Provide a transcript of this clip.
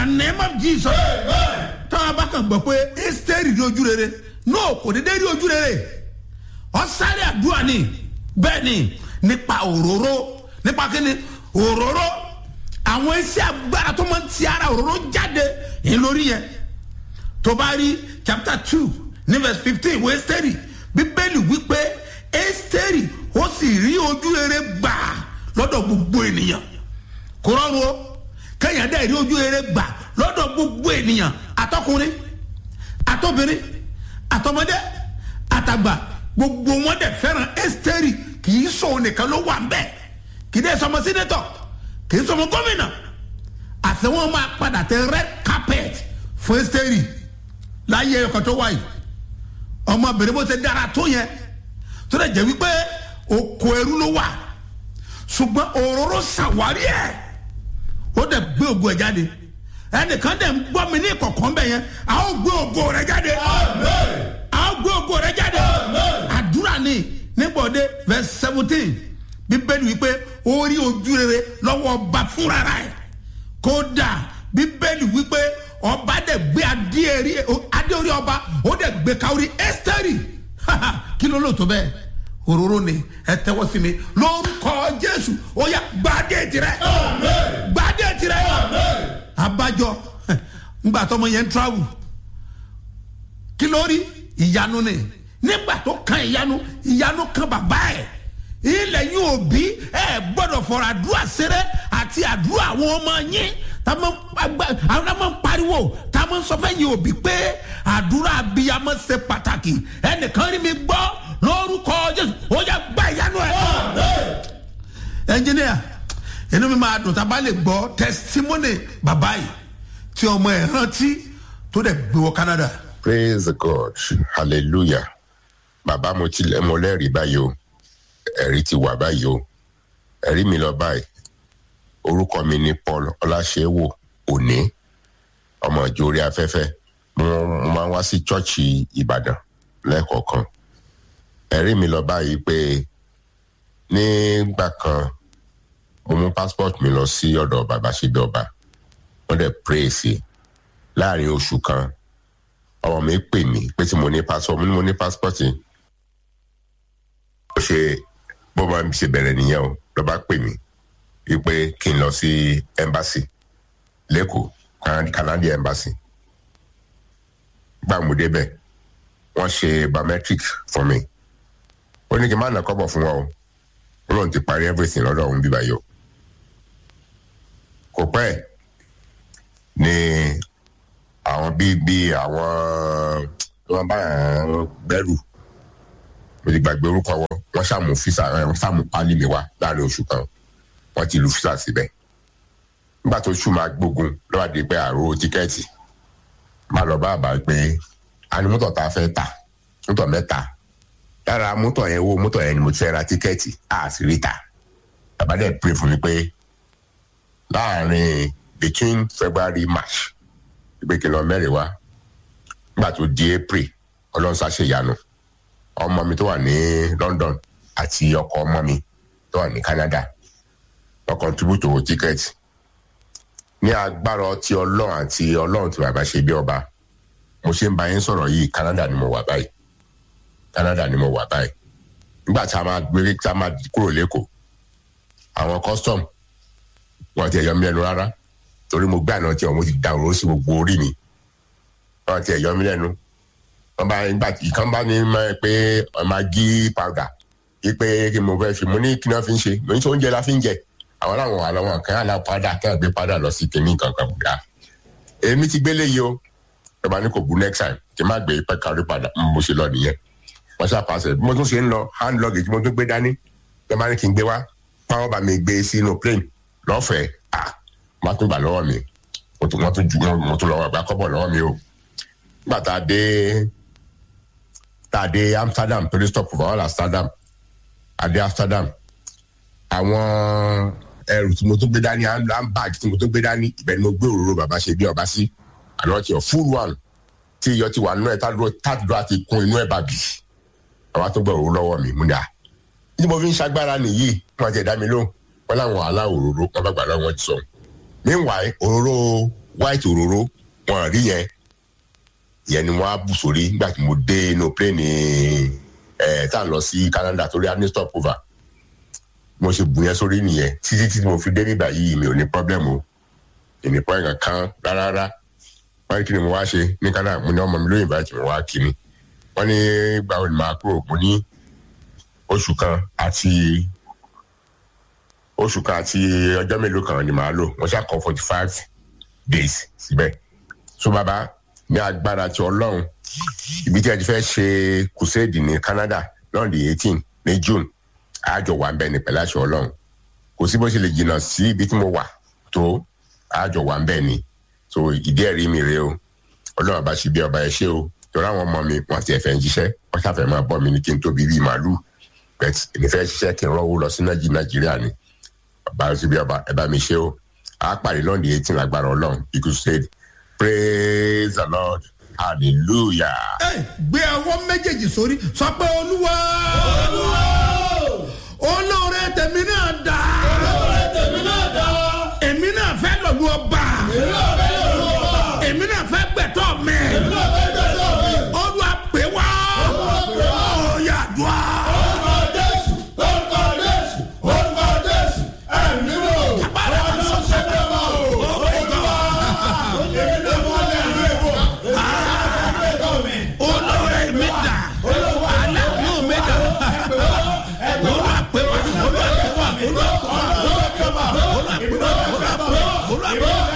name of jesus táwọn abá kan gbọ́ pé ẹ́sítẹ́rì rí ojú rere no kò dédé rí ojú rere ọ̀sáré àdúrà ni bẹ́ẹ̀ ni nípa òróró nípa kíni òróró àwọn iṣẹ́ agbára tó máa ń ti ara òróró jáde yìí lórí yẹn tó bá rí chapter two ní verse fifteen wo ẹ́sítẹ́rì bíbélì wípé ẹ́sítẹ́rì ó sì rí ojú rere gbà lọ́dọ̀ gbogbo ènìyàn kò rọrùn o kẹ́yìn dẹ́ rí ojú rere gbà lọ́dọ̀ gbogbo ènìyàn àtọkùnrin àtọbìnrin àtọmọdé àtàgbà gbogbo wọn dẹ̀ fẹ́ràn ẹ́sítẹ́rì kì í sọ nìkan ló wà mbẹ́ kì í dẹ́ sọmọ sínétọ̀ kì í sọmọ gómìnà àti wọn máa padà tẹ red carpet fún ẹ́sítẹ́rì láyé ẹ̀kọ́ tó wáyé ọmọbìnrin bó ṣe dára tó yẹn tó dẹ̀ jẹ́ wípé oko ẹrú ló wà ṣùgbọ́n òróró ṣàwárí ẹ̀ ó dẹ̀ gbé ògo ẹ̀ jáde ẹnìkan dẹ̀ ń gbọ́ mi ní ìkọ̀kọ́ bẹ̀ yẹn a ó gbé ògo rẹ̀ jáde a ó gbé ògo rẹ̀ jáde àdúrà ni nígbọ̀dé verse seventeen bíbélì wípé ó rí ojú rere lọ́wọ́ ọba fúnra rẹ̀ kódà bíbélì wípé ọba dẹ̀ gbé adé orí ọba ó dẹ̀ gbé káwórí ẹ́sítẹ́rì kí ló lò tó bẹ́ẹ̀ òróró ni ẹ tẹ́wọ́ sí mi lórúkọ jésù ó yá gbadé tirẹ̀ gbadé tirẹ̀ abájọ ngbà tọmọ yẹn ń travel kí ló rí ìyanu ni nígbà tó kan ìyanu ìyanu kan bàbá ẹ̀ ilẹ̀ yín òbí ẹ gbọ́dọ̀ fọ̀rọ̀ àdúrà sẹ́rẹ́ àti àdúrà àwọn ọmọ yín táwọn máa ń pariwo táwọn ń sọ fẹ́ yín òbí pé àdúrà abiyamọ ṣe pàtàkì ẹnìkan rí mi gbọ́ lórúkọ jésù ó yẹ gbá ìyanu ẹ. ẹnjìníà inú mi máa dùn tá a bá lè gbọ́ tẹsítímọ́nì bàbá yìí tí ọmọ ẹ̀ rántí tó dẹ̀ gbé wọ canada. praise god hallelujah bàbá mo ti mo lẹ́rìí báyìí o ẹ̀rí ti wà báyìí o ẹ̀rí mi lọ báyìí orúkọ mi ni paul ọláṣẹ́wò òní ọmọ ìjọ orí afẹ́fẹ́ mo máa ń wá sí chọ́ọ̀chì ìbàdàn lẹ́ẹ̀kọ̀ọ̀kan ẹ̀rí mi lọ báyìí pé nígbà kan mo mú passport mi lọ sí ọ̀dọ̀ bàbá ṣẹ́bi ọba wọ́n dẹ̀ pray sí láàrin oṣù kan ọmọ mi pè mí pé tí mo ní passport mo ní mo ní passport yìí ó ṣe bó máa ṣe bẹ̀rẹ̀ nìyẹn o ló bá pè mí wípé kí n lọ sí embassy lẹ́kọ̀ọ́ canadian embassy gbà mo débẹ̀ wọ́n ṣe biometric fún mi ó ní kí n má nà kọ́bọ̀ fún wọn o ó lóun ti parí everything lọ́dọ̀ òun bíbá yìí o kò pẹ́ ni àwọn bíi bíi àwọn tó máa bá gbẹ́rù mo ti gbàgbé orúkọ wọn wọ́n ṣàmù fisa wọ́n ṣàmù pálí mi wá láàrin oṣù kan wọ́n ti lu fisa síbẹ̀ nígbà tó ṣù máa gbógun lọ́wọ́ àdé pé àrò tíkẹ́ẹ̀tì máa lọ bá àbá pé a ní mọ́tò tá a fẹ́ tà mọ́tò mẹ́ta lára mọ́tò yẹn wo mọ́tò yẹn ni mo ti fẹ́ ra tíkẹ́ẹ̀tì a sì rí ta bàbá dẹ̀ pray fún mi pé láàrin between february march ìgbé kí n lọ mẹ́rin wá nígbà tó di april ọlọ́run ṣàṣeyanu ọmọ mi tó wà ní london àti ọkọ ọmọ mi tó wà ní canada wọ́n contribute owó tíkẹ́ẹ̀tì ní agbára ọtí ọlọ́run àti ọlọ́run tí bàbá ṣe bí ọba mo ṣe ń bá yín sọ̀rọ̀ yìí canada ni mo wà báyìí canada ni mo wà báyìí nígbà tí a máa gbé tí a máa kúrò lẹ́kọ̀ọ́ àwọn custom wọn ti ẹ̀yọ́ mi lẹ́nu rárá torí mo gbé àná tí ọmọ ti da òróró sí gbogbo orí mi wọn ti ẹ̀yọ́ mi lẹ́nu wọn bá nígbà ìkan bá ní mọ́ pé magi powder yí pé kí mo fẹ́ fi mo ní kí wọ́n fi ń ṣe mo ní sọ oúnjẹ la fi ń jẹ àwọn làwọn wà lọ́wọ́ kan àlà padà kí wọ́n gbé padà lọ sí kínní kankan bùdá èmi ti gbélé yìí o ẹ bá ní kò bu next time kí n má gbé pẹ́ kárí padà mo ṣe lọ nìyẹn wọ́n ṣe àpàṣẹ bí mo tún ṣe ń lọ hand luggage mo tún gbé dání ẹ bá ní kí n gbé wá pàwọ́ bá mi gbé sínú plane lọ́fẹ̀ẹ́ à má tún gbà lọ́wọ́ mi mo tún wọ́n tún ju mo tún lọ́wọ́ gbà kọ́bọ̀ lọ́wọ́ mi o nígbà tá a dé tá a dé amsterdam torí stop for all amsterdam a dé amsterdam àwọn ẹrù tí mo tún gbé dání handbag tí mo tún gbé dání ibẹ̀ ni mo gbé òróró bàbá ṣe bí ọba sí àná tí ọ full one tí iyọ̀ ti wà nínú ẹ̀ tádúró àti kún inú ẹ̀ bàbí àwa tó gbọ́ òróró lọ́wọ́ mi mú ni à ní mo fi ń ṣagbára nìyí wọn ti ẹ̀dá mi lóhùn wọn láwọn wàhálà òróró wọn bá gbà lọ́wọ́ wọn ti sọ meanwhile òróró white òróró wọn rí yẹn ìyẹn ni wọn á bù sórí nígbà tí mo dé inú pléènì ẹ tá à ń lọ sí Canada torí a ní stop over mo ṣe bù yẹn sórí nìyẹn títí tí mo fi dé nígbà yìí mi ò ní problem o èmi pọ́ ẹ̀gàn kan rárá wọ́n ní kí ni mo wá ṣe ní Canada mo ní ọmọ mi lóyìnbó àti mo wá kí ni wọ́n ní gbàgbọ́ ni màá kúrò mo ní oṣù kan àti oṣù kan àti ọjọ́ mélòó kan ni màá lò wọ́n ṣàkọ forty five days síbẹ̀ so bàbá ní agbára ti ọlọ́run ibi tí a ti fẹ́ ṣe crusade ní Canada lọ́n di eighteen ní June àjọ wà ń bẹ̀ ní pẹ̀lú àṣẹ ọlọ́run kò sí bó ṣe lè jìnnà sí ibi tí mo wà tó àjọ wà ń bẹ̀ ni so ìdí ẹ̀rí mi rèé o ọlọ́run bá ṣe bí ọba ẹ ṣe o torí àwọn ọmọ mi wọn ti ẹ̀fẹ̀ ń jíṣẹ́ wọ́n ṣàfẹ́ máa bọ́ mi ní kí n tóbi bíi màálù bẹ́ẹ̀ èmi fẹ́ ṣiṣẹ́ kí n rọ́wọ́ lọ sí Nàìjíríà ni bá ṣe bí ọba ẹ bá mi ṣe o a pàdé lọ́ọ̀dì eighteen lágbára ọlọ́run ikú said praise the lord hallelujah. ẹ gbé ọwọ́ méjèèjì sórí sọ pé olúwa olóore tèmi náà dá èmi náà fẹ́ lọ́lú ọba èmi náà fẹ́ gbẹ̀tọ́ mi olúwa pè wá ọ̀yà dùá. olóore mi dá aláàánú mi dá olúwa pè wá olúwa pè wá olúwa pè wá olúwa pè wá olúwa pè wá olúwa pè wá.